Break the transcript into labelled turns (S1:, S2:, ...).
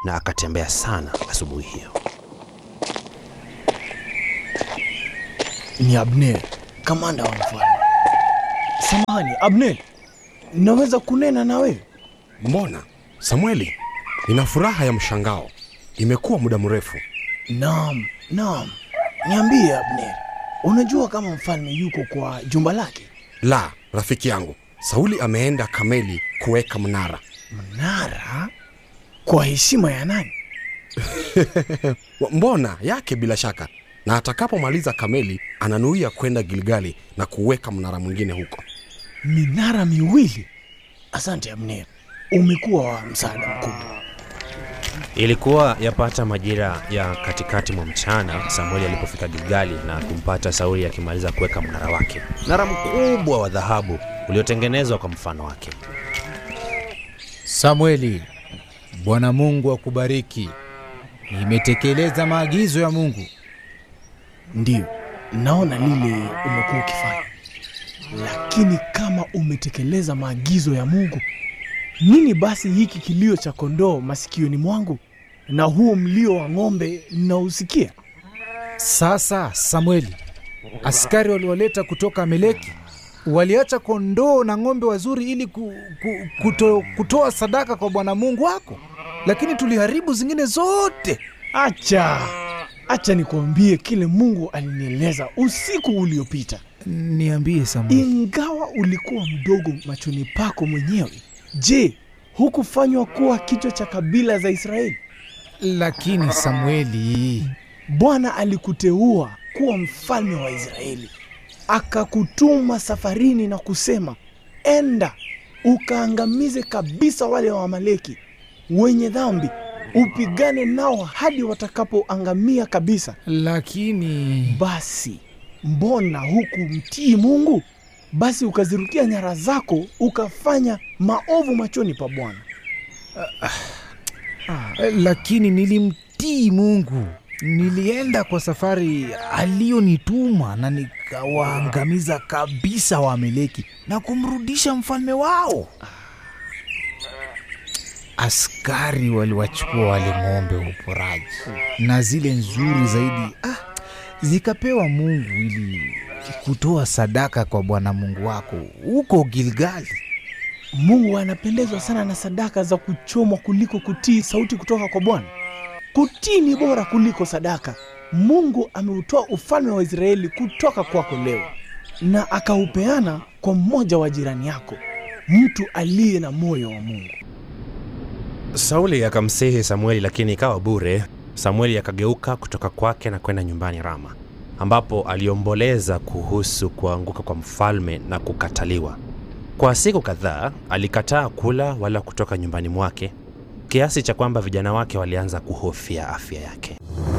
S1: na akatembea sana asubuhi hiyo.
S2: Ni Abner, kamanda wa mfalme. Samahani Abner, naweza kunena na wewe?
S3: Mbona Samueli, nina furaha ya mshangao. Imekuwa muda mrefu.
S2: Naam, naam. Niambie Abner, unajua kama mfalme yuko kwa jumba lake?
S3: La, rafiki yangu, Sauli ameenda Kameli kuweka mnara.
S2: Mnara? Kwa heshima ya nani?
S3: Wa- Mbona yake bila shaka, na atakapomaliza Kameli ananuia kwenda Gilgali na kuweka mnara mwingine huko.
S2: Minara miwili? Asante Abner, umekuwa wa msaada mkubwa.
S1: Ilikuwa yapata majira ya katikati mwa mchana Samueli alipofika Gilgali na kumpata Sauli akimaliza kuweka mnara wake, mnara mkubwa wa dhahabu uliotengenezwa kwa mfano wake.
S4: Samueli, Bwana Mungu akubariki. Nimetekeleza maagizo ya Mungu.
S2: Ndiyo, naona lile umekuwa ukifanya, lakini kama umetekeleza maagizo ya Mungu, nini basi hiki kilio cha kondoo masikioni mwangu na huo mlio wa ng'ombe nausikia?
S4: Sasa Samueli, askari walioleta kutoka Ameleki waliacha kondoo na ng'ombe wazuri ili ku, ku, kuto, kutoa sadaka kwa Bwana Mungu wako, lakini tuliharibu zingine zote.
S2: Acha, acha nikuambie kile Mungu alinieleza usiku uliopita.
S4: Niambie Samueli.
S2: Ingawa ulikuwa mdogo machoni pako mwenyewe, je, hukufanywa kuwa kichwa cha kabila za Israeli?
S4: Lakini Samueli,
S2: Bwana alikuteua kuwa mfalme wa Israeli, akakutuma safarini na kusema, enda ukaangamize kabisa wale wa Amaleki wenye dhambi, upigane nao hadi watakapoangamia kabisa.
S4: lakini
S2: Basi mbona hukumtii Mungu? Basi ukazirukia nyara zako ukafanya maovu machoni pa Bwana.
S4: lakini nilimtii Mungu. Nilienda kwa safari aliyonituma na nikawaangamiza kabisa Waameleki na kumrudisha mfalme wao. Askari waliwachukua wale ng'ombe wa uporaji na zile nzuri zaidi ah, zikapewa Mungu ili kutoa sadaka kwa Bwana Mungu wako huko Gilgali.
S2: Mungu anapendezwa sana na sadaka za kuchomwa kuliko kutii sauti kutoka kwa Bwana. Kutii ni bora kuliko sadaka. Mungu ameutoa ufalme wa Israeli kutoka kwako leo na akaupeana kwa mmoja wa jirani yako, mtu aliye na moyo wa Mungu.
S1: Sauli akamsihi Samueli, lakini ikawa bure. Samueli akageuka kutoka kwake na kwenda nyumbani Rama, ambapo aliomboleza kuhusu kuanguka kwa mfalme na kukataliwa. Kwa siku kadhaa alikataa kula wala kutoka nyumbani mwake, kiasi cha kwamba vijana wake walianza kuhofia afya yake.